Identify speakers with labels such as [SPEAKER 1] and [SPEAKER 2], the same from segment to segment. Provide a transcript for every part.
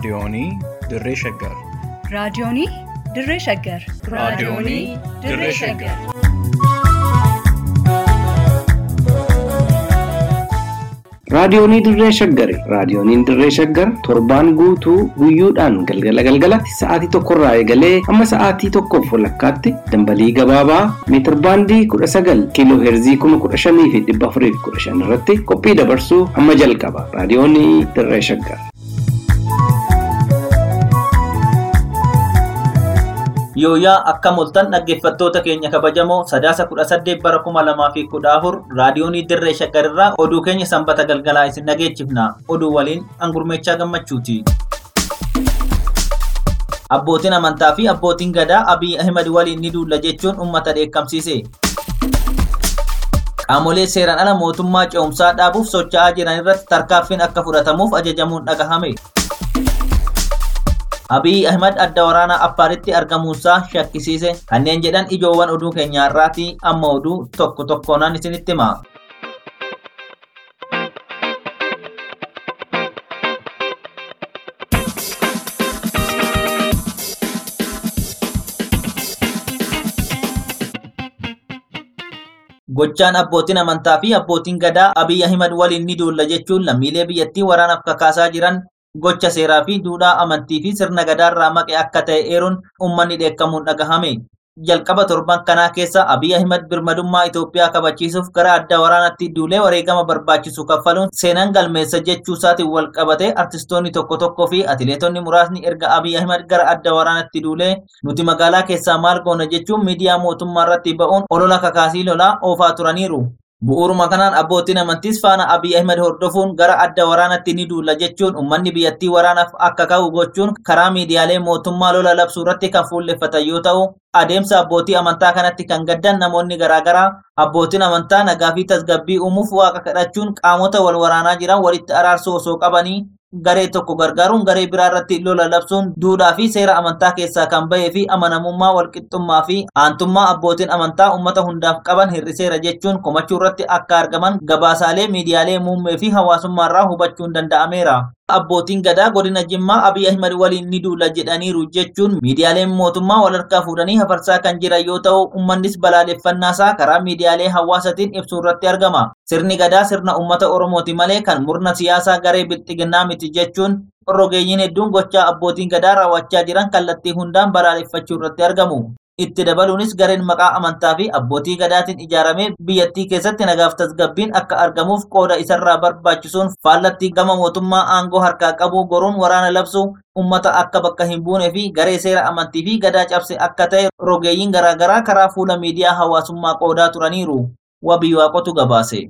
[SPEAKER 1] Raadiyoonii Dirree Shaggar.
[SPEAKER 2] Raadiyoonii Dirree Shaggar.
[SPEAKER 1] Raadiyoonii Dirree Shaggar.
[SPEAKER 3] Raadiyoonii Dirree Shaggari. Raadiyooniin Dirree Shaggar torbaan guutuu guyyoodhaan galgala galgalatti sa'aatii tokkorraa eegalee hamma sa'aatii tokkoof walakkaatti dambalii gabaabaa meetir baandii kudha sagal kiiloo heerzii kuma kudha shanii fi dhibba afurii fi kudha shan irratti qophii dabarsuu hamma jalqaba. Raadiyoonii Dirree Shaggar.
[SPEAKER 4] Yooyaa akka moltan dhaggeeffattoota keenya kabajamoo sadaasa kudha saddeet bara kuma lamaa fi kudha afur raadiyoonii dirree shaggarirraa oduu keenya sanbata galgalaa isin dhageechifna oduu waliin angurmeechaa gammachuuti. Abbootiin amantaa fi abbootiin gadaa Abiy Ahimad waliin ni duulla jechuun uummata dheekkamsiise. Qaamolee seeraan ala mootummaa ce'umsaa dhaabuuf socho'aa jiran irratti tarkaanfiin akka fudhatamuuf ajajamuun dhagahame. Abiy Ahimad adda waraanaa Affaaritti argamuunsaa shakkisiise kanneen jedhan ijoowwan oduu keenyaa irraati amma oduu tokko tokkoonaan isinitti hima. Gochaan abbootiin amantaa fi abbootiin gadaa Abiy Ahimad waliin ni duulla jechuun lammiilee biyyattii waraanaaf kakaasaa jiran gocha seeraa fi duudhaa amantii fi sirna gadaarraa maqe akka ta'e eeruun uummanni dheekkamuun dhagahame. Jalqaba torban kanaa keessa Abiy Ahimad birmadummaa Itoophiyaa kabachiisuuf gara adda waraanatti duulee wareegama barbaachisu kaffaluun seenan galmeessa jechuu isaatiin wal qabate artistoonni tokko tokkoo fi atileetonni muraasni erga Abiy Ahimad gara adda waraanatti duulee nuti magaalaa keessaa maal goona jechuun miidiyaa mootummaa irratti ba'uun olola kakaasii lolaa oofaa turaniiru. Bu'uuruma kanaan abbootiin amantiis faana Abiy Ahimad hordofuun gara adda waraanatti ni duulla jechuun uummanni biyyattii waraanaaf akka ka'u gochuun karaa miidiyaalee mootummaa lola labsuu irratti kan fuulleffatan yoo ta'u, adeemsa abbootii amantaa kanatti kan gaddan namoonni garaagaraa abbootiin amantaa nagaa fi tasgabbii uumuuf waaqa kadhachuun qaamota wal waraanaa jiran walitti araarsuu osoo qabanii garee tokko gargaaruun garee biraa irratti lola labsuun duudhaa fi seera amantaa keessaa kan bahee fi amanamummaa walqixxummaa fi aantummaa abbootiin amantaa uummata hundaaf qaban hir'iseera jechuun komachuu irratti akka argaman gabaasaalee miidiyaalee muummee fi hawaasummaa irraa hubachuun danda'ameera. Abbootiin gadaa godina Jimmaa Abiy Ahimad waliin ni duula jedhaniiru jechuun miidiyaaleen mootummaa wal harkaa fuudhanii hafarsaa kan jiran yoo ta'u uummannis balaaleffannaasaa karaa miidiyaalee hawaasaatiin ibsuu irratti argama. Sirni gadaa sirna uummata Oromooti malee kan murna siyaasaa garee bilxiginnaa miti jechuun rogeeyyiin hedduun gochaa abbootiin gadaa raawwachaa jiran kallattii hundaan balaaleffachuu irratti argamu. Itti dabaluunis gareen maqaa amantaa fi abbootii gadaatiin ijaaramee biyyattii keessatti nagaaf tasgabbiin akka argamuuf qooda isarraa barbaachisuun faallattii gama mootummaa aangoo harkaa qabu goruun waraana labsu ummata akka bakka hin buunee fi garee seera amantii fi gadaa cabse akka ta'e rogeeyyiin garaagaraa karaa fuula miidiyaa hawaasummaa qoodaa turaniiru. Wabii waaqotu gabaase.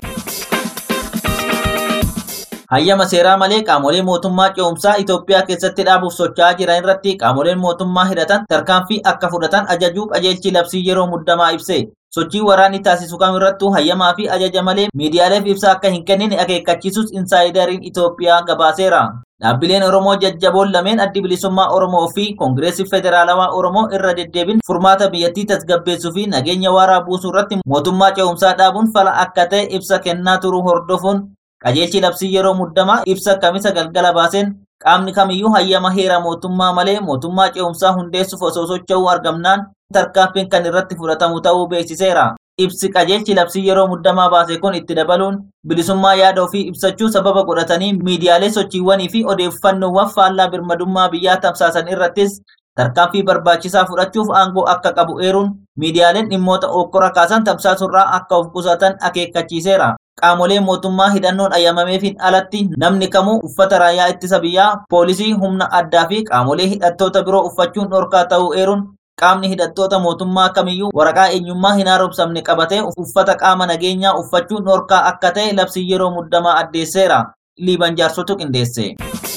[SPEAKER 4] Hayyama seeraa malee qaamolee mootummaa ce'umsaa Itoophiyaa keessatti dhaabuuf socho'aa jiran irratti qaamoleen mootummaa hidhatan tarkaanfii akka fudhatan ajajuu qajeelchi labsii yeroo muddamaa ibse. Sochii waraanni taasisu kamirrattuu hayyamaa fi ajaja malee miidiyaaleef ibsa akka hin kennine akeekkachiisus insaayidariin Itoophiyaa gabaaseera. Dhaabbileen Oromoo jajjaboon lameen addi bilisummaa Oromoo fi Koongireesii Federaalawaa Oromoo irra deddeebiin furmaata biyyattii tasgabbeessuu fi nageenya waaraa buusuu irratti mootummaa ce'umsaa dhaabuun fala akka ta'e ibsa kennaa turuu hordofuun qajeelchi labsii yeroo muddamaa ibsa kamisa galgala baaseen qaamni kamiyyuu hayyama heera mootummaa malee mootummaa ce'umsaa hundeessuuf osoo socho'uu argamnaan tarkaanfiin kan irratti fudhatamu ta'uu beeksiseera. Ibsi qajeelchi labsii yeroo muddamaa baase kun itti dabaluun bilisummaa yaada ofii ibsachuu sababa godhatanii miidiyaalee sochiiwwanii fi odeeffannoowwan faallaa birmadummaa biyyaa tamsaasan irrattis tarkaanfii barbaachisaa fudhachuuf aangoo akka qabu eeruun miidiyaaleen dhimmoota okkora kaasan tamsaasurraa akka of qusatan akeekkachiiseera. Qaamolee mootummaa hidhannoon ayyamameefin alatti namni kamuu uffata raayyaa ittisa biyyaa, poolisii, humna addaa fi qaamolee hidhattoota biroo uffachuun dhorkaa ta'uu eeruun qaamni hidhattoota mootummaa kamiyyuu waraqaa eenyummaa hin haaromsamne qabatee uffata qaama nageenyaa uffachuun dhorkaa akka ta'e labsii yeroo muddamaa addeesseera. Liiban jaarsotu qindeesse.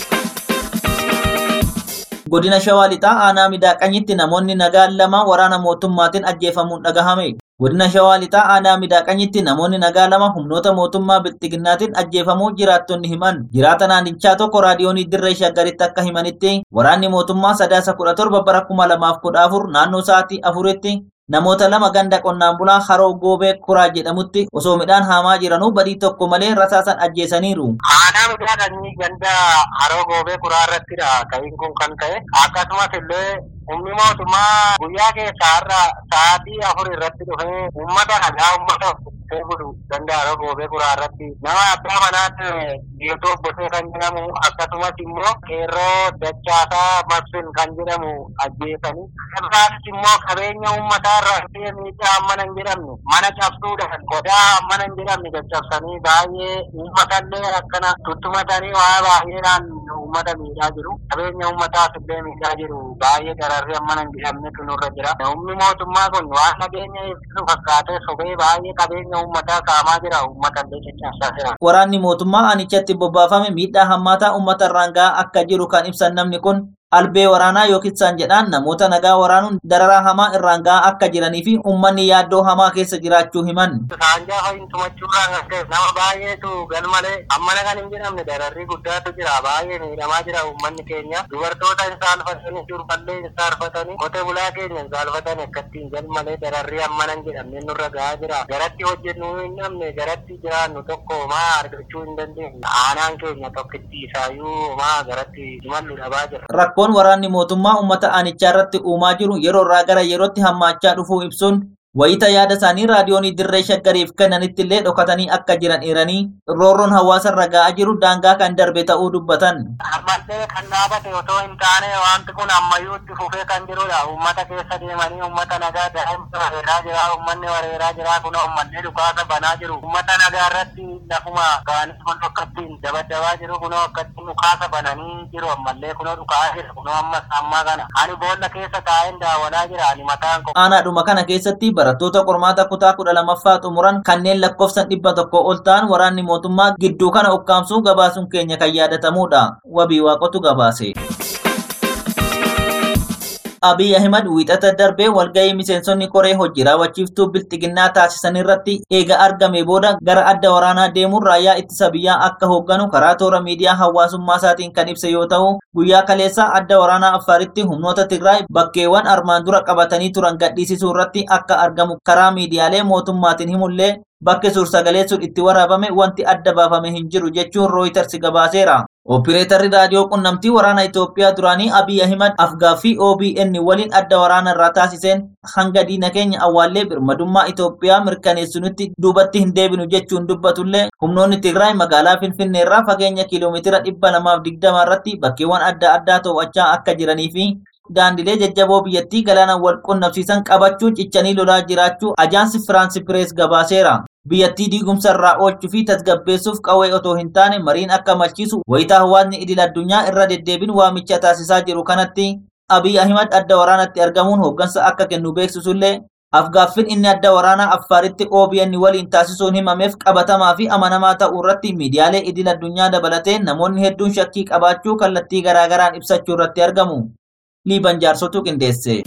[SPEAKER 4] Godina Shawaa Lixaa aanaa midaaqanyitti namoonni nagaan lama waraana mootummaatiin ajjeefamuun dhagahame. Godina Shawaa Lixaa aanaa midaaqanyitti namoonni nagaa lama humnoota mootummaa bilxiginnaatiin ajjeefamuu jiraattonni himan. Jiraata naannichaa tokko raadiyoonii dirree shaggaritti akka himanitti waraanni mootummaa sadaasa kudha torba bara kuma lamaaf kudha afur naannoo sa'aatii afuritti namoota lama ganda qonnaan bulaa haroo goobee kuraa jedhamutti osoo midhaan haamaa jiranuu badii tokko malee rasaasan ajjeesaniiru.
[SPEAKER 5] Aanaa midhaanii ganda haroo goobee kuraa irrattidha ta'iin kun kan ta'e akkasumas illee humni mootummaa guyyaa keessa har'a sa'aatii afur irratti dhufee uummata nagaa uummata budu ganda haroo goobee kuraa irratti nama abbaa manaatti geetoo bosee kan jedhamu akkasumas immoo qeerroo dachaasaa maksin kan jedhamu ajjeesanii irraatis immoo qabeenya uummataa irraa miidhaa mana hin jedhamne mana cabsuudhaan qodaa mana hin jedhamne caccabsanii baay'ee uummatallee akkana tuttumatanii waa baay'eedhaan uummata miidhaa jiru qabeenya uummataas illee miidhaa jiru baay'ee dararri amma hin jedhamnetu nurra jira humni mootummaa kun waan nageenya eegsisu fakkaatee sobee baay'ee qabeenya uummataa saamaa jira uummatallee caccabsaa jira.
[SPEAKER 4] Waraanni mootummaa aanichatti bobbaafame miidhaa hammaataa uummata irraan gahaa akka jiru kan ibsan namni kun albee waraanaa yookiin saan jedhaan namoota nagaa waraanuun dararaa hamaa irraan gahaa akka jiranii fi uummanni yaaddoo hamaa keessa jiraachuu himan.
[SPEAKER 5] Saanjaa fa'iin tumachuurraan kan ka'e nama baay'eetu galmalee ammana kan hin jedhamne dararrii guddaatu jira baay'ee miidhamaa jira uummanni keenya dubartoota hin saalfatanii durballee hin saalfatanii qotee bulaa keenya hin saalfatanii akkattiin galmalee dararrii ammana hin jedhamne nurra gahaa jira garatti hojjennu hin dhabne garatti jiraannu tokko maa argachuu hin dandeenye aanaan keenya tokkitti isaayyuu maa garatti imallu dhabaa jira.
[SPEAKER 4] Rakkoon waraanni mootummaa uummata aanichaa irratti uumaa jiru yeroo irraa gara yerootti hammaachaa dhufuu ibsuun wayita yaada isaanii raadiyoonii dirree shaggariif kennanitti illee dhokatanii akka jiran eeranii roorroon hawaasa irra ga'aa jiru daangaa kan darbe ta'uu dubbatan.
[SPEAKER 5] ammallee kan dhaabate otoo hin taane wanti kun ammayyuu itti fufee kan jirudha uummata keessa deemanii uummata nagaa daa'imni wareeraa jira uummanni wareeraa jira kun uummanni dhukaasa banaa jiru uummata nagaa irratti lafuma ga'anii kun akkattiin dabaddabaa jiru kunoo akkattiin dhukaasa bananii jiru ammallee kunoo dhukaa jira kunoo ammas ammaa kana ani boolla keessa taa'een daawwataa jira ani mataan ko
[SPEAKER 4] Aanaadhuma kana keessatti barattoota qormaata kutaa kudha lammaffaa xumuran kanneen lakkoofsan dhibba tokko ol ta'an waraanni mootummaa gidduu kana ukkaamsuu gabaasuun keenya kan yaadatamudha. Wabii waaqotu gabaase. Abiy Ahimad wiixata darbee walgahii miseensonni koree hojii raawwachiiftuu bilxiginnaa taasisan irratti eega argame booda gara adda waraanaa deemuun raayyaa ittisa biyyaa akka hoogganu karaa toora miidiyaa hawaasummaa isaatiin kan ibse yoo ta'u guyyaa kaleessaa adda waraanaa affaaritti humnoota Tigraay bakkeewwan armaan dura qabatanii turan gadhiisisuu irratti akka argamu karaa miidiyaalee mootummaatiin himullee bakki suursagalee sun itti waraabame wanti adda baafame hin jiru jechuun rooyiters gabaaseera. Opireetarri raadiyoo qunnamtii waraana Itoophiyaa duraanii Abiy Ahimad afgaaffii OBN waliin adda waraana irraa taasiseen hanga diina keenya awwaallee birmadummaa Itoophiyaa mirkaneessinutti duubatti hin deebinu jechuun dubbatullee humnoonni Tigraay magaalaa Finfinnee irraa fageenya kiiloomeetira dhibba lamaaf digdama irratti bakkeewwan adda addaa to'achaa akka jiranii fi daandilee jajjaboo biyyattii galaana wal qunnamsiisan qabachuun cichanii lolaa jiraachuu ajaansi Firaansi Pirees gabaaseera. biyyattii diigumsa irraa oolchuu fi tasgabbeessuuf qawwee otoo hin taane mariin akka malchiisu wayitaa hawaasni idil addunyaa irra deddeebiin waamicha taasisaa jiru kanatti Abiy Ahimad adda waraanatti argamuun hooggansa akka kennu beeksisullee afgaaffiin inni adda waraanaa affaaritti OBN waliin taasisuun himameef qabatamaa fi amanamaa ta'uu irratti miidiyaalee idil addunyaa dabalatee namoonni hedduun shakkii qabaachuu kallattii garaagaraan ibsachuu irratti argamu. Liiban jaarsotu qindeesse.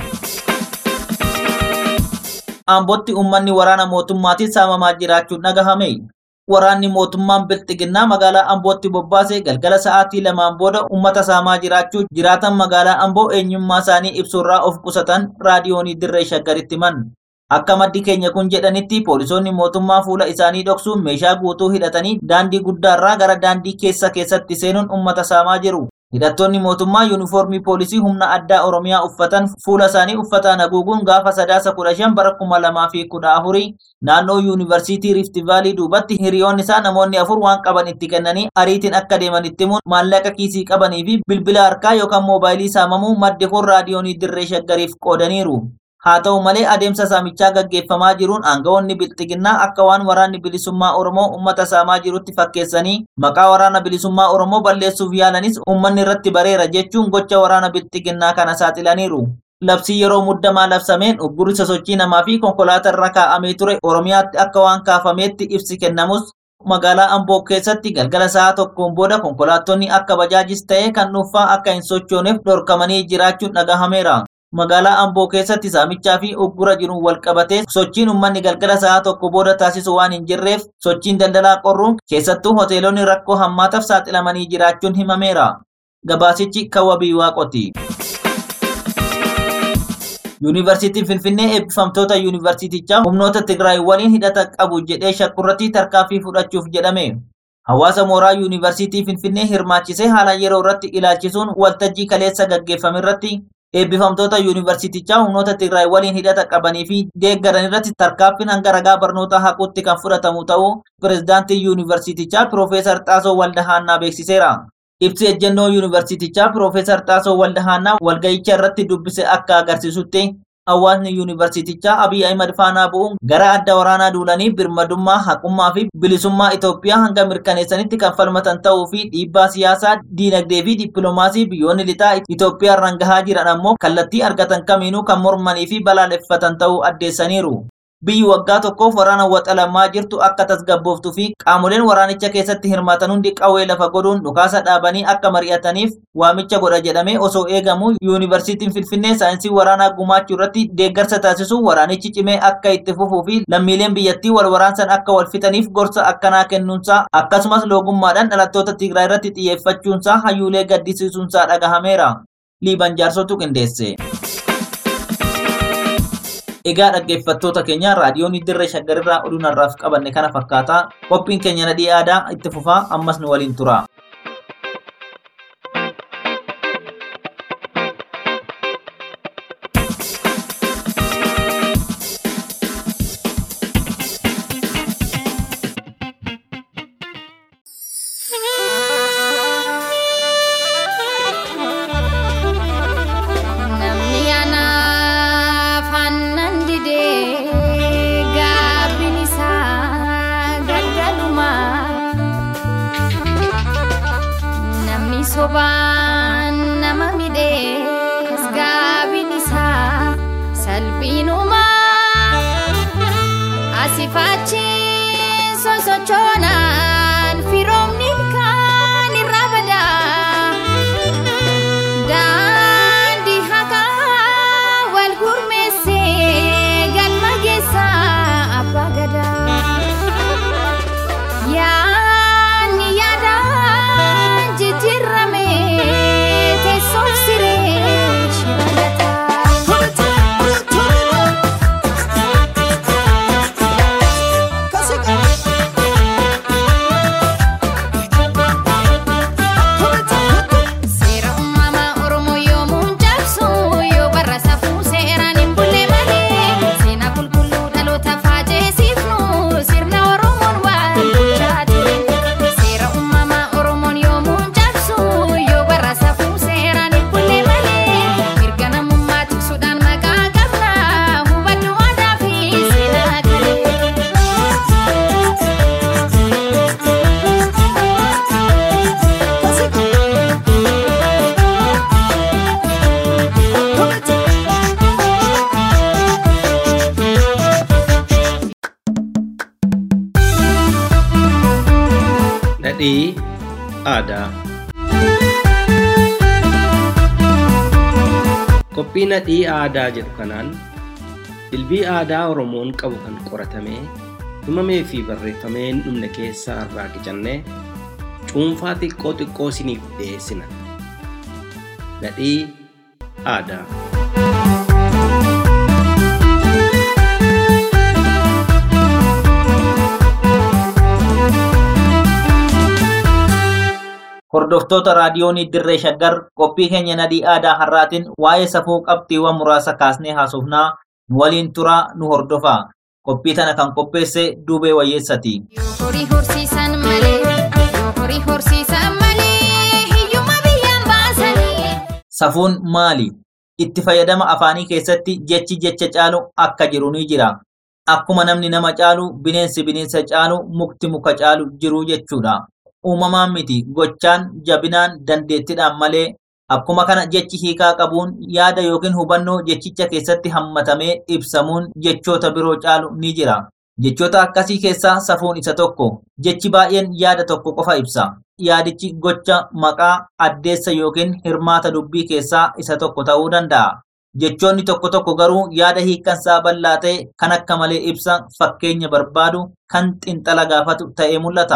[SPEAKER 4] Ambootti uummanni waraana mootummaatiin saamamaa jiraachuun dhagahame. Waraanni mootummaan Bilxiginnaa magaalaa Ambootti bobbaase galgala sa'aatii lamaan booda uummata saamaa jiraachuu jiraatan magaalaa Amboo eenyummaa isaanii ibsuurraa of qusatan raadiyoonii dirree shaggaritti himan. Akka maddi keenya kun jedhanitti poolisoonni mootummaa fuula isaanii dhoksuun meeshaa guutuu hidhatanii daandii guddaarraa gara daandii keessa keessatti seenuun uummata saamaa jiru. Hidhattoonni mootummaa yuunifoormii poolisii humna addaa Oromiyaa uffatan fuula isaanii uffataan haguuguun gaafa sadaasa kudha shan bara kuma lamaa fi kudha afurii naannoo yuunivarsiitii Riifti Vaalii duubatti hiriyoonni isaa namoonni afur waan qaban itti kennanii ariitiin akka deeman itti himuun maallaqa kiisii qabanii fi bilbila harkaa yookaan moobaayilii saamamuu maddi kun raadiyoonii dirree shaggariif qoodaniiru. Haa ta'u malee adeemsa saamichaa gaggeeffamaa jiruun aangawoonni bilxiginnaa akka waan waraanni bilisummaa Oromoo uummata saamaa jirutti fakkeessanii maqaa waraana bilisummaa Oromoo balleessuuf yaalanis uummanni irratti bareera jechuun gocha waraana bilxiginnaa kana saaxilaniiru. Labsii yeroo muddamaa labsameen uggurri sosochii namaa fi konkolaataa irra kaa'amee ture Oromiyaatti akka waan kaafameetti ibsi kennamus magaalaa Amboo keessatti galgala sa'a tokkoon booda konkolaattonni akka bajaajis ta'ee kan dhuunfaa akka hin sochooneef dhorkamanii jiraachuun dhagahameera. magaalaa Amboo keessatti saamichaa fi uggura jiruun wal qabatee sochiin uummanni galgala sa'a tokko booda taasisu waan hin jirreef sochiin daldalaa qorruun keessattuu hoteelonni rakkoo hammaataaf saaxilamanii jiraachuun himameera. Gabaasichi kan wabii waaqoti. Yuunivarsiitiin Finfinnee eebbifamtoota yuunivarsiitichaa humnoota Tigraay waliin hidhata qabu jedhee shakkurratti tarkaanfii fudhachuuf jedhame. Hawaasa mooraa yuunivarsiitii Finfinnee hirmaachisee haala yeroo irratti ilaalchisuun waltajjii kaleessa gaggeeffame irratti eebbifamtoota yuunivarsiitichaa humnoota Tigraay waliin hidhata qabanii fi deeggaran irratti tarkaanfiin hanga ragaa barnoota haquutti kan fudhatamu ta'uu pirezidaantii yuunivarsiitichaa Piroofeesar Xaasoo Waldahaannaa beeksiseera. Ibsi ejjennoo yuunivarsiitichaa Piroofeesar Xaasoo Waldahaannaa walga'icha irratti dubbise akka agarsiisutti hawaasni yuunivarsiitichaa Abiy Ahimad faanaa bu'uun gara adda waraanaa duulanii birmadummaa haqummaa fi bilisummaa Itoophiyaa hanga mirkaneessanitti kan falmatan ta'uu fi dhiibbaa siyaasaa, diinagdee fi dippiloomaasii biyyoonni lixaa Itoophiyaa irraan gahaa jiran ammoo kallattii argatan kamiinuu kan mormanii fi balaaleffatan ta'uu addeessaniiru. Biyyi waggaa tokkoof waraana waxalamaa jirtu akka tasgabbooftuu fi qaamoleen waraanicha keessatti hirmaatan hundi qawwee lafa godhuun dhukaasa dhaabanii akka mari'ataniif waamicha godha jedhamee osoo eegamu yuunivarsiitiin Finfinnee saayinsii waraanaa gumaachuu irratti deeggarsa taasisu waraanichi cimee akka itti fufuu fi lammiileen biyyattii wal waraansan akka wal fixaniif gorsa akkanaa kennuunsaa akkasumas loogummaadhaan dhalattoota Tigraay irratti xiyyeeffachuunsaa hayyuulee gaddisiisuunsaa dhagahameera. Liiban jaarsotu qindeesse. Egaa dhaggeeffattoota keenya raadiyoon dirree shaggarirraa oduu narraaf qabanne kana fakkaata. Qophiin keenya nadhii aadaa itti fufaa ammas nu waliin tura.
[SPEAKER 6] Namni anaaf aannan didee gaabbiin isaa gaddaadhuma. Namni sobaan nama midhees gaabbiin isaa salphiinuma. Asii fachi sosochoonaan firoomni kan irraa badaa. Daandii hakaa wal gurmeessee galma geessaa abbaa gadaa. Yaanni yaadaan jijjiirame teessoof siree shiragataa. Seera uumamaa Oromoo yoomuun cabsu yoo barra safuu seeraan hin bulle malee seenaa qulqulluu dhaloota faajeessifnu sirna Oromoon waan bulchaa ture. Seera uumamaa Oromoon yoomuun cabsu yoo barra safuu seeraan hin bulle malee mirga namummaa tiksuudhaan maqaa qabna hubadhu aadaa fi seenaa
[SPEAKER 3] Nadhii aadaa. Qophii nadhii aadaa jedhu kanaan dilbii aadaa Oromoon qabu kan qoratamee himamee fi barreeffamee hin dhumne keessaa irraa qicannee cuunfaa xiqqoo xiqqoo isiniif dhiyeessina. Nadhii aadaa.
[SPEAKER 4] Hordoftoota raadiyoonii dirree shaggar qophii keenya nadhii aadaa har'aatiin waa'ee safuu qabxiiwwan muraasa kaasnee haasofnaa nu waliin turaa nu hordofaa. Qophii tana kan qopheesse Duubee Wayyeessati.
[SPEAKER 6] Yoo horii horsiisan malee, yoo horii horsiisan malee, hiyyuma biyyaan baasanii.
[SPEAKER 4] Safuun maali? Itti fayyadama afaanii keessatti jechi jecha caalu akka jiru ni jira. Akkuma namni nama caalu, bineensi bineensa caalu, mukti muka caalu jiru jechuudha. Uumamaan miti gochaan, jabinaan, dandeettiidhaan malee akkuma kana jechi hiikaa qabuun yaada yookiin hubannoo jechicha keessatti hammatamee ibsamuun jechoota biroo caalu ni jira. Jechoota akkasii keessaa safuun isa tokko. Jechi baay'een yaada tokko qofa ibsa. Yaadichi gocha, maqaa, addeessa yookiin hirmaata dubbii keessaa isa tokko ta'uu danda'a. Jechoonni tokko tokko garuu yaada hiikkansaa bal'aa ta'e kan akka malee ibsa fakkeenya barbaadu kan xinxala gaafatu ta'ee mul'ata.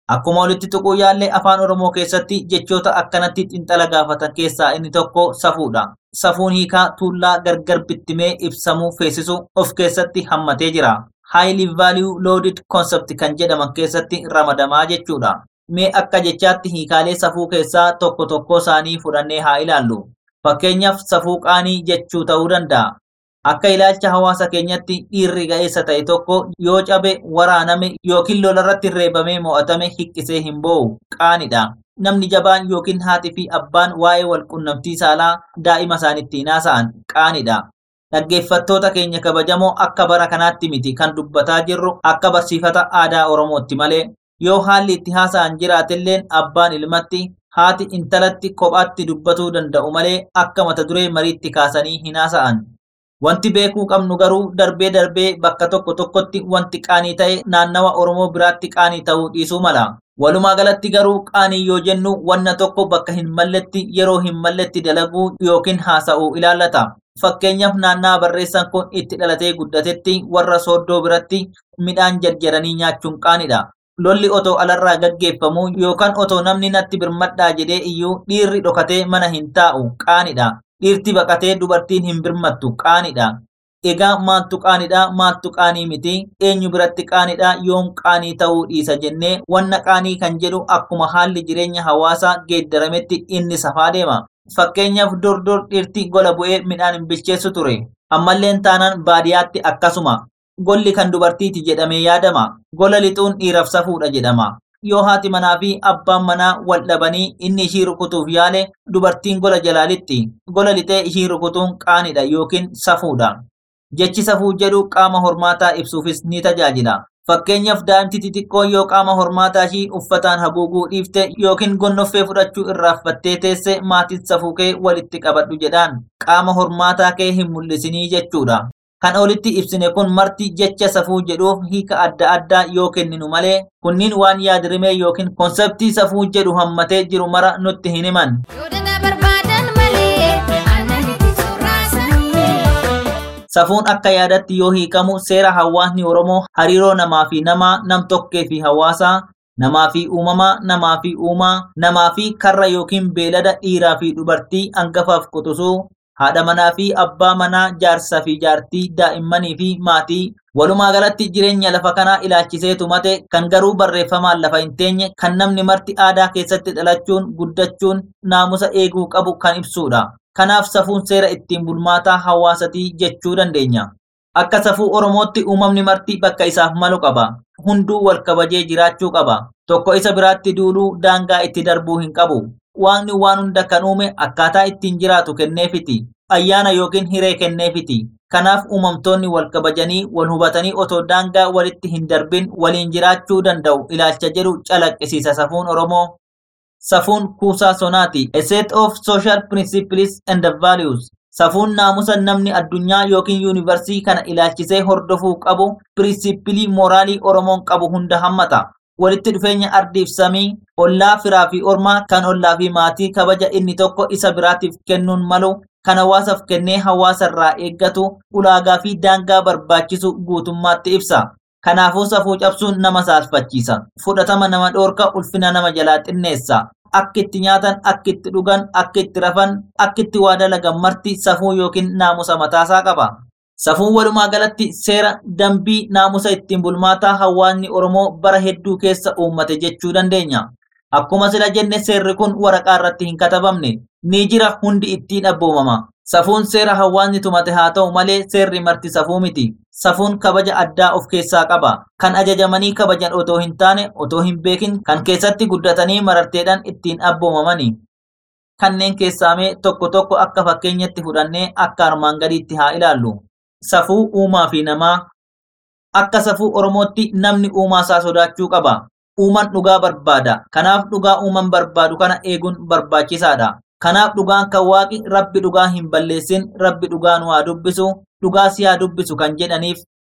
[SPEAKER 4] Akkuma walitti tuquu yaallee afaan Oromoo keessatti jechoota akkanatti xinxala gaafatan keessaa inni tokko safuudha. Safuun hiikaa tuullaa gargar bittimee ibsamuu feesisu of keessatti hammatee jira. Highly value loaded concept kan jedhaman keessatti ramadamaa jechuudha. Mee akka jechaatti hiikaalee safuu keessaa tokko tokko isaanii fudhannee haa ilaallu. Fakkeenyaaf safuu qaanii jechuu ta'uu danda'a. Akka ilaalcha hawaasa keenyatti dhiirri ga'eessa ta'e tokko yoo cabe waraaname yookiin lolarratti reebamee mo'atame hiqqisee hin boo'u qaanidha. Namni jabaan yookiin haati fi abbaan waa'ee walqunnamtii saalaa daa'ima isaanitti haasa'an qaanidha. Dhaggeeffattoota keenya kabajamoo akka bara kanaatti miti kan dubbataa jirru akka barsiifata aadaa Oromootti malee yoo haalli itti haasa'an jiraatilleen abbaan ilmatti haati intalatti kophaatti dubbatuu danda'u malee akka mata duree mariitti kaasanii hin haasa'an. Wanti beekuu qabnu garuu darbee darbee bakka tokko tokkotti wanti qaanii ta'e naannawa Oromoo biraatti qaanii ta'uu dhiisuu mala. Walumaa galatti garuu qaanii yoo jennu wanna tokko bakka hin malletti yeroo hin malletti dalaguu yookiin haasa'uu ilaallata. Fakkeenyaaf naannaa barreessan kun itti dhalatee guddatetti warra sooddoo biratti midhaan jarjaranii nyaachuun qaanidha. Lolli otoo alarraa gaggeeffamu yookaan otoo namni natti birmadhaa jedhee iyyuu dhiirri dhokatee mana hin taa'u qaanidha. Dhiirti baqatee dubartiin hin birmattu qaanidha. Egaa maaltu qaanidha maaltu qaanii miti eenyu biratti qaanidha yoom qaanii ta'uu dhiisa jennee wanna qaanii kan jedhu akkuma haalli jireenya hawaasaa geeddarametti inni safaa deema. Fakkeenyaaf dur dur dhiirti gola bu'ee midhaan hin bilcheessu ture. Ammalleen taanaan baadiyyaatti akkasuma. Golli kan dubartiiti jedhamee yaadama. Gola lixuun dhiiraaf safuudha jedhama. Yoo haati manaa fi abbaan manaa wal dhabanii inni ishii rukutuuf yaale dubartiin gola jalaa lixxi. Gola lixee ishii rukutuun qaanidha yookiin safuudha. Jechi safuu jedhu qaama hormaataa ibsuufis ni tajaajila. Fakkeenyaaf daa'imti xixiqqoon yoo qaama hormaataa ishii uffataan haguuguu dhiifte yookiin gonnoffee fudhachuu irraanfattee teesse maatiin safuu kee walitti qabadhu jedhaan qaama hormaataa kee hin mul'isinii jechuudha. Kan olitti ibsine kun marti jecha safuu jedhuuf hiika adda addaa yoo kenninu malee kunniin waan yaadrimee yookiin konseptii safuu jedhu hammatee jiru mara nutti hin himan.
[SPEAKER 6] Yoo dada barbaadan malee aannan itti soorraasanii.
[SPEAKER 4] Safuun akka yaadatti yoo hiikamu seera hawaasni Oromoo hariiroo namaa fi namaa, nam-tokkee fi hawaasaa, namaa fi uumamaa, namaa fi uumaa, namaa fi karra yookiin beelada dhiiraa fi dubartii hangafaaf quxisuu, haadha manaa fi abbaa manaa, jaarsaa fi jaartii, daa'immanii fi maatii, walumaa galatti jireenya lafa kanaa ilaalchisee tumate kan garuu barreeffamaan lafa hin teenye kan namni marti aadaa keessatti dhalachuun guddachuun naamusa eeguu qabu kan ibsudha. Kanaaf safuun seera ittiin bulmaataa hawaasatii jechuu dandeenya. Akka safuu Oromootti uumamni marti bakka isaaf malu qaba. Hunduu wal kabajee jiraachuu qaba. Tokko isa biraatti duuluu daangaa itti darbuu hin qabu. Waaqni waan hunda kan uume akkaataa ittiin jiraatu kenneefiti. Ayyaana yookiin hiree kenneefiti. Kanaaf uumamtoonni wal kabajanii wal hubatanii otoo daangaa walitti hin darbin waliin jiraachuu danda'u ilaalcha jedhu calaqqisiisa safuun Oromoo. Safuun kuusaa sonaati. A set of social principles and values. Safuun naamusa namni addunyaa yookiin yuunivarsii kana ilaalchisee hordofuu qabu pirinsipilii mooraalii Oromoon qabu hunda hammata. Walitti dhufeenya ardiif samii, ollaa firaa fi ormaa kan ollaa fi maatii kabaja inni tokko isa biraatiif kennuun malu kan hawaasaaf kennee hawaasarraa eeggatu ulaagaa fi daangaa barbaachisu guutummaatti ibsa. Kanaafuu safuu cabsuun nama saalfachiisa. Fudhatama nama dhoorka ulfina nama jalaa xinneessa. Akka itti nyaatan, akka itti dhugan, akka itti rafan, akka itti waa dalagan marti safuu yookiin naamusa mataasaa qaba. Safuun walumaa galatti seera dambii naamusa ittiin bulmaataa hawaasni Oromoo bara hedduu keessa uummate jechuu dandeenya. Akkuma sila jenne seerri kun waraqaa irratti hin katabamne. Ni jira hundi ittiin abboomama. Safuun seera hawaasni tumate haa ta'u malee seerri marti safuu miti. Safuun kabaja addaa of keessaa qaba. Kan ajajamanii kabajan otoo hin taane otoo hin beekin kan keessatti guddatanii mararteedhaan ittiin abboomamani. Kanneen keessaamee tokko tokko akka fakkeenyatti fudhannee akka armaan gadiitti haa ilaallu. Safuu uumaa fi namaa. Akka safuu Oromootti namni uumaa isaa sodaachuu qaba. Uumaan dhugaa barbaada. Kanaaf dhugaa uumaan barbaadu kana eeguun barbaachisaadha. Kanaaf dhugaan kan waaqi rabbi dhugaa hin balleessin rabbi dhugaa nu haa dubbisu dhugaa si haa dubbisu kan jedhaniif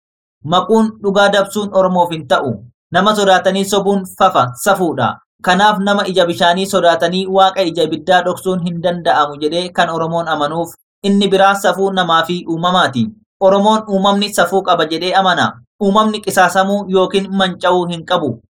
[SPEAKER 4] maquun dhugaa dabsuun oromoof hin ta'u nama sodaatanii sobuun fafa safuudha. Kanaaf nama ija bishaanii sodaatanii waaqa ija ibiddaa dhoksuun hin danda'amu jedhee kan Oromoon amanuuf inni biraa safuu namaa fi uumamaati. Oromoon uumamni safuu qaba jedhee amana. Uumamni qisaasamuu yookiin manca'uu hin qabu.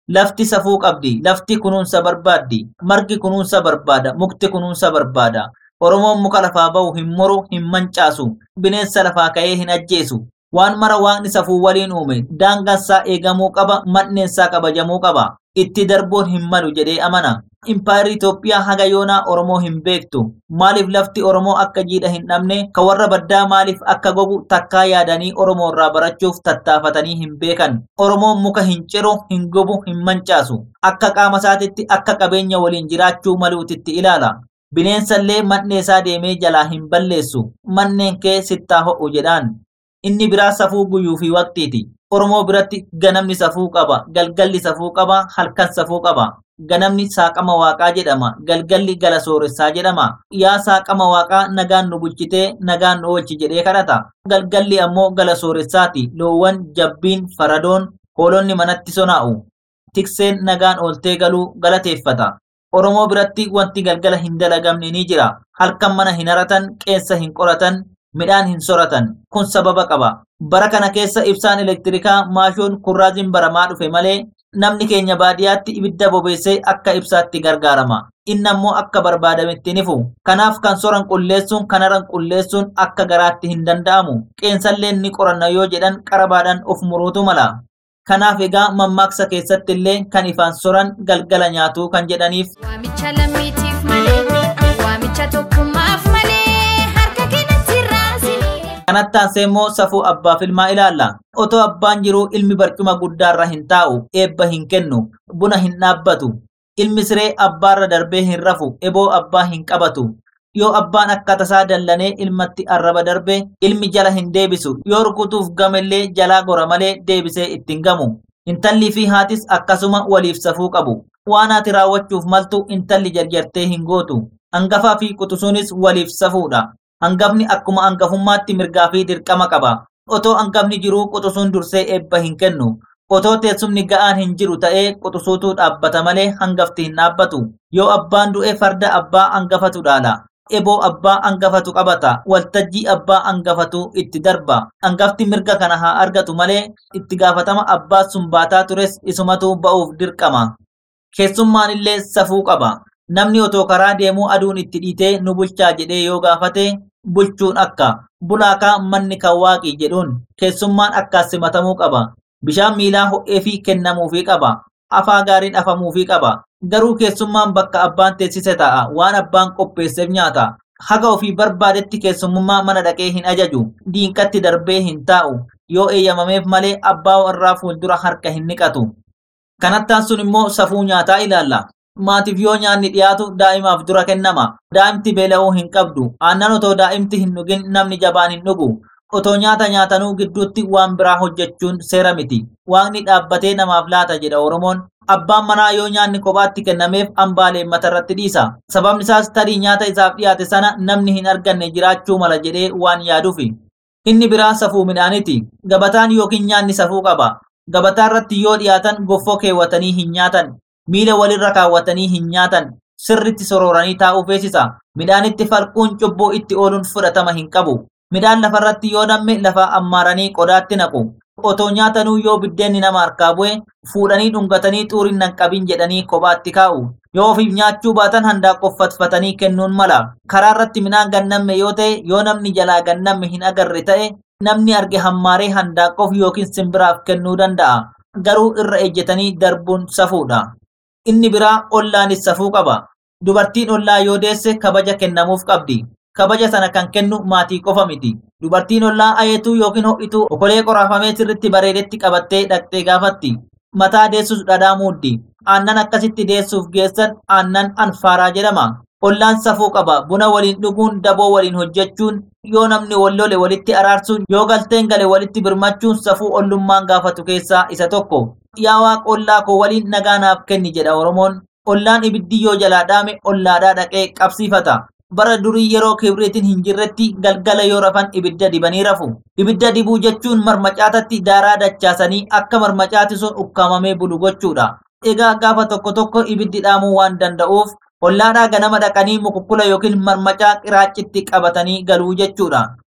[SPEAKER 4] Lafti safuu qabdi. Lafti kunuunsa barbaaddi. Margi kunuunsa barbaada. Mukti kunuunsa barbaada. Oromoon muka lafaa bahu hin muru, hin mancaasu. Bineensa lafaa ka'ee hin ajjeesu. Waan mara waaqni safuu waliin uume. Daangaansaa eegamuu qaba. Manneensaa kabajamuu qaba. Itti darbuun hin malu jedhee amana. Impaayirri Itoophiyaa haga yoonaa Oromoo hin beektu. Maaliif lafti Oromoo akka jiidha hin dhabne, ka warra baddaa maaliif akka gogu takkaa yaadanii Oromoo irraa barachuuf tattaafatanii hin beekan. Oromoon muka hin ciru, hin gubu, hin mancaasu. Akka qaama isaatitti akka qabeenya waliin jiraachuu maluutitti ilaala. Bineensallee manneesaa deemee jalaa hin balleessu. Manneen kee sittaa ho'u jedhaan. Inni biraa safuu guyyuu fi waqtiiti. Oromoo biratti ganamni safuu qaba, galgalli safuu qaba, halkan safuu qaba. Ganamni saaqama waaqaa jedhama, galgalli gala sooressaa jedhama. Yaa saaqama waaqaa nagaan nu bulchitee nagaan nu oolchi jedhee kadhata. Galgalli ammoo gala sooressaati. Loowwan, jabbiin, faradoon, hoolonni manatti sonaa'u. Tikseen nagaan ooltee galuu galateeffata. Oromoo biratti wanti galgala hin dalagamne ni jira. Halkan mana hin haratan, qeensa hin qoratan, midhaan hin soratan. Kun sababa qaba. Bara kana keessa ibsaan elektirikaa maashoon kurraaziin baramaa dhufe malee namni keenya baadiyyaatti ibidda bobeessee akka ibsaatti gargaarama. Inni ammoo akka barbaadametti nifu. Kanaaf kan soran qulleessuun kan haran qulleessuun akka garaatti hin danda'amu. Qeensallee ni qoranna yoo jedhan qarabaadhaan of muruutu mala. Kanaaf egaa mammaaksa keessatti illee kan ifaan soran galgala nyaatuu kan jedhaniif
[SPEAKER 6] Waamicha lammiitiif malee, waamicha tokkummaaf malee, harka keenyatti raasini.
[SPEAKER 4] Kanatti aansee immoo safuu abbaaf ilmaa ilaalla. Otoo abbaan jiruu ilmi barcuma guddaarra hin taa'u, eebba hin kennu, buna hin dhaabbatu. Ilmi siree abbaarra darbee hin rafu, eboo abbaa hin qabatu. Yoo abbaan akka tasaa dallanee ilmatti arraba darbe, ilmi jala hin deebisu. Yoo rukutuuf gamellee jalaa gora malee deebisee ittiin gamu. Intallii fi haatis akkasuma waliif safuu qabu. Waan ati raawwachuuf maltu intalli jarjartee hin gootu. Hangafaa fi quxisuunis waliif safuudha. Hangafni akkuma hangafummaatti mirgaa fi dirqama qaba. Otoo hangafni jiruu quxisuun dursee eebba hin kennu. Otoo teessumni ga'aan hin jiru ta'ee quxisuutu dhaabbata malee hangafti hin dhaabbatu. Yoo abbaan du'e farda abbaa hangafatu dhaala. Eboo abbaa hangafatu qabata. Waltajjii abbaa hangafatu itti darba. Hangafti mirga kana haa argatu malee itti gaafatama abbaa sun baataa tures isumatu ba'uuf dirqama. Keessummaan illee safuu qaba. Namni otoo karaa deemuu aduun itti dhiitee nu bulchaa jedhee yoo gaafate bulchuun akka bulaakaa manni kan waaqii jedhuun keessummaan akkaan simatamuu qaba. Bishaan miilaa ho'ee fi kennamuufii qaba. Afaa gaariin afamuufii qaba. Garuu keessummaan bakka abbaan teessise ta'a waan abbaan qopheesseef nyaata. Haga ofii barbaadetti keessummummaa mana dhaqee hin ajaju. Diinqatti darbee hin taa'u. Yoo eeyyamameef malee abbaa warraa fuuldura harka hin niqatu. Kanattaan sun immoo safuu nyaataa ilaalla. Maatiif yoo nyaanni dhiyaatu daa'imaaf dura kennama. Daa'imti beela'uu hin qabdu. Aannan otoo daa'imti hin dhugin namni jabaan hin dhugu. Otoo nyaata nyaatanuu gidduutti waan biraa hojjechuun seera miti. Waaqni dhaabbatee namaaf laata jedha Oromoon. Abbaan manaa yoo nyaanni kophaatti kennameef hambaalee matarratti dhiisa. Sababni isaas tarii nyaata isaaf dhiyaate sana namni hin arganne jiraachuu mala jedhee waan yaaduufi. Inni biraa safuu midhaaniti. Gabataan yookiin nyaanni safuu qaba. Gabataa irratti yoo dhiyaatan goffoo keewwatanii hin nyaatan. Miila walirra kaawwatanii hin nyaatan. Sirritti sorooranii taa'uu feesisa. Midhaanitti falquun cubbuu itti ooluun fudhatama hin qabu. Midhaan lafarratti yoo namme lafaa ammaaranii qodaatti naqu. Otoo nyaatanuu yoo biddeenni nama harkaa bu'e fuudhanii dhungatanii xuuriin hin qabin jedhanii kophaatti kaa'u. Yoo ofiif nyaachuu baatan handaaqqoffatfatanii kennuun mala. Karaa irratti midhaan gannamme yoo ta'e yoo namni jalaa gannamme hin agarre ta'e namni arge hammaaree handaaqqoof yookiin simbiraaf kennuu danda'a. Garuu irra ejjetanii darbuun safuudha. Inni biraa ollaanis safuu qaba. Dubartiin ollaa yoo deesse kabaja kennamuuf qabdi. Kabaja sana kan kennu maatii qofa miti. Dubartiin ollaa ayeetuu yookiin ho'ituu okolee qoraafamee sirritti bareedetti qabattee dhaqxee gaafatti. Mataa deessus dhadhaa muuddi. Aannan akkasitti deessuuf geessan aannan anfaaraa jedhama. Ollaan safuu qaba. Buna waliin dhuguun daboo waliin hojjechuun yoo namni wal lole walitti araarsuun yoo galteen gale walitti birmachuun safuu ollummaan gaafatu keessaa isa tokko. Yaa waaq ollaa koo waliin nagaa naaf kenni jedha Oromoon. Ollaan ibiddi yoo jalaa dhaame ollaadhaa dhaqee qabsiifata. Bara durii yeroo kibriitiin hin jirretti galgala yoo rafan ibidda dibanii rafu. Ibidda dibuu jechuun marmacaatatti daaraa dachaasanii akka marmacaati sun ukkaamamee bulu gochuudha. Egaa gaafa tokko tokko ibiddi dhaamuu waan danda'uuf ollaadhaa ganama dhaqanii mukukkula yookiin marmacaa qiraaccitti qabatanii galuu jechuudha.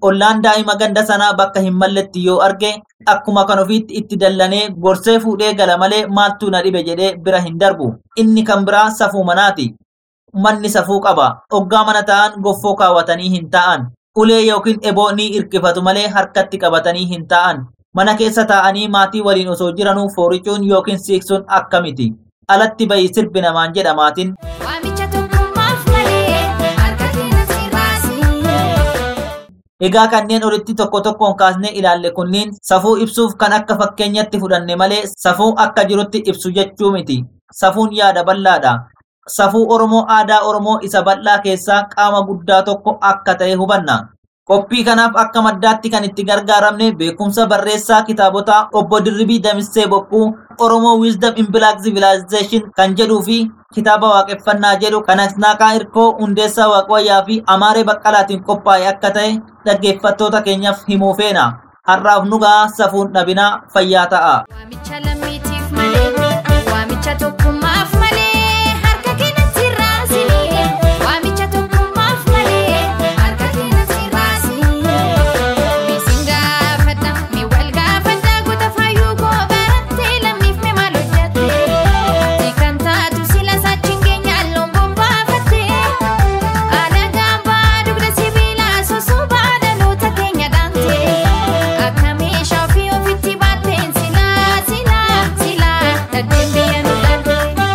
[SPEAKER 4] ollaan daa'ima ganda sanaa bakka hin malletti yoo arge akkuma kan ofiitti itti dallanee gorsee fuudhee gala malee maaltu na dhibe jedhee bira hin darbu. Inni kan biraa safuu manaati. Manni safuu qaba. Oggaa mana ta'an goffoo kaawwatanii hin ta'an. Ulee yookiin eboo ni irkifatu malee harkatti qabatanii hin ta'an. Mana keessa taa'anii maatii waliin osoo jiranuu fooricuun yookiin siiqsuun akkamiti. Alatti bayi sirbi namaan jedha maatiin.
[SPEAKER 6] Waamicha tokkummaaf malee harka keenyatti raasii.
[SPEAKER 4] Egaa kanneen olitti tokko tokkoon kaasnee ilaalle kunniin safuu ibsuuf kan akka fakkeenyatti fudhanne malee safuu akka jirutti ibsu jechuu miti. Safuun yaada bal'aadha. Safuu Oromoo aadaa Oromoo isa bal'aa keessaa qaama guddaa tokko akka ta'e hubanna. Qophii kanaaf akka maddaatti kan itti gargaaramne beekumsa barreessaa kitaabotaa obbo Dirribii Damissee Boqquu Oromoo Wisdom in Black Civilization kan jedhuu fi kitaaba waaqeffannaa jedhu kan Asnaaqaa Irkoo Hundeessaa Waaqwayyaa fi Amaaree Baqqalaatiin qophaa'e akka ta'e dhaggeeffattoota keenyaaf himuu feena. Har'aaf nugaa safuun dhabinaa fayyaa ta'a.
[SPEAKER 6] Waamicha lammiitiif malee waamicha tokkummaaf malee harka keenyatti raasii. Waamicha tokkummaaf malee harka keenyatti raasii. Miisiin gaafadha mi wal gaafadha goota fayyuu koo barattee lammiif mi maal hojjette. Kan taatu sila saachiin keenya alloon bombaafatte. Alagaan baa dugda sibiilaa susubaa dhaloota keenya dhaante. Akka meeshaa ofii ofitti baatteen silaa silaa silaa dhaddeen biyya nu dhaante.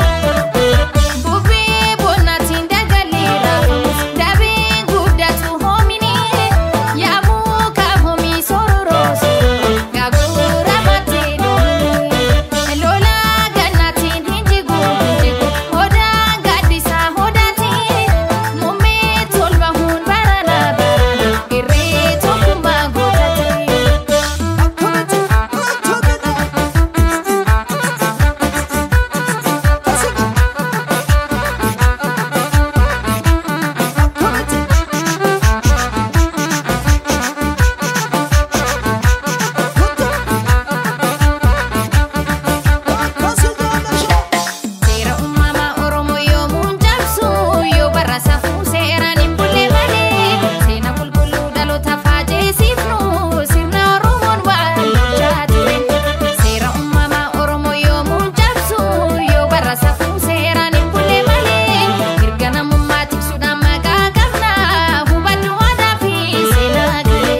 [SPEAKER 6] Bubbee bonnaatiin dagalee raafamus dabee guddatu hoomini yaamuu kaafamii sororoosu gaagura baatee doonii lola gannaatiin hin jigu hin jigu hodaan gaaddisaa hodaatiin mummee tolba hun barana barana irree tokkummaa Seera uumamaa Oromoo yoomuun cabsu yoo barra safuu seeraan hin bulle malee seena qulqulluu dhaloota faajeessifnu sirna Oromoon waan bulchaa ture. Seera uumamaa Oromoo yoomuun cabsu yoo barra safuu seeraan hin bulle malee mirga namummaa tiksuudhaan maqaa qabna hubadhu aadaa fi seenaa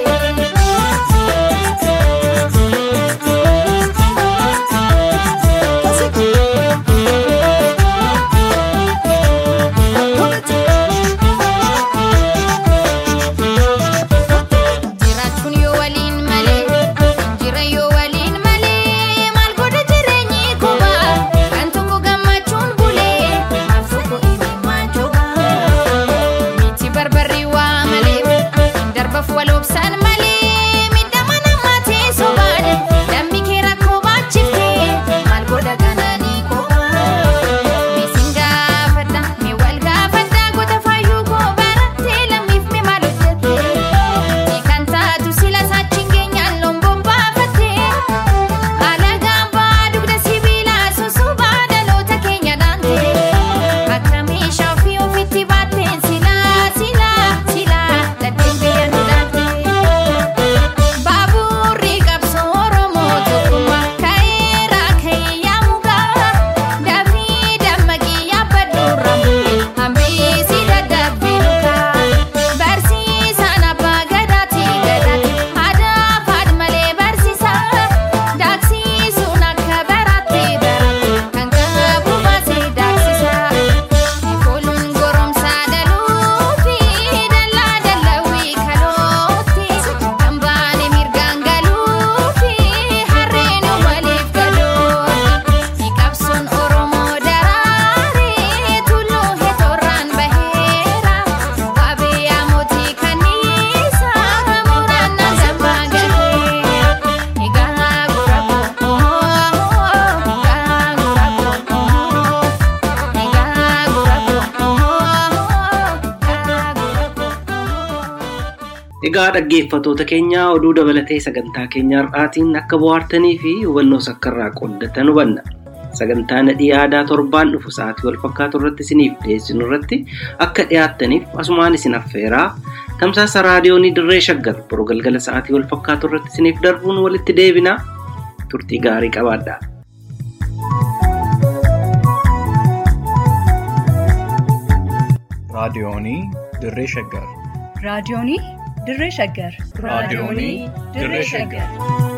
[SPEAKER 6] Jiraachuun yoo waliin malee, jira yoo waliin malee, maal godha jireenyi kophaa? Kan tokko gammachuun bulee, maaf tokko imimmaan joogaa? Miti barbarri waa malee, darbaaf wal obsaan malee, miidhama namaatee sobaan, dambi kee rakkoo baachiftee, maal godha kanaanii kophaa? Miisiin gaafadha, mi wal gaafadha, goota fayyuu koo barattee lammiif mi maal hojjette? Kan taatu sila saachiin keenya alloon bombaafatte. Alagaan baa dugda sibiilaa susubaa dhaloota keenya dhaante. Akka meeshaa ofii ofitti baatteen silaa silaa silaa dhaddeen biyya nu dhaante. Baaburri qabsoo Oromoo tokkummaa ka'eera ka'ee yaamugaa. Dafii dammaqii yaabbadhu ramuun hambisi dadhabbii lukaa. Barsiisaan abbaa gadaati gadaati aadaa faad malee barsiisa. Daaksisuun akka baraatti baraatti kan qabu baasee daaksisa. Kooluun goromsaa dhaluufi dallaa dallawii kalootti kan baane mirgaan galuufi harreen waliif galootti. Qabsoon Oromoo daraaree tulluu heetorraan baheera. Waabee yaamotii kanniisaa muraan namaa gaheera. Egaa gura koo, egaa gura koo, egaa gura koo, egaa gura koo.
[SPEAKER 3] Egaa dhaggeeffatoota keenya oduu dabalatee sagantaa keenya har'aatiin akka bohaartanii fi hubannoo sakkarraa qooddatan hubanna. Sagantaa nadhii aadaa torbaan dhufu sa'aatii wal fakkaatu irratti isiniif dhiyeessinu irratti akka dhiyaattaniif asumaan isin affeeraa tamsaasa raadiyoonii dirree shaggar boroo galgala sa'aatii wal fakkaatu irratti isiniif darbuun walitti deebinaa turtii gaarii qabaadhaa.
[SPEAKER 1] raadiyoonii dirree shaggar
[SPEAKER 2] raadiyoonii dirree shaggar
[SPEAKER 1] raadiyoonii dirree shaggar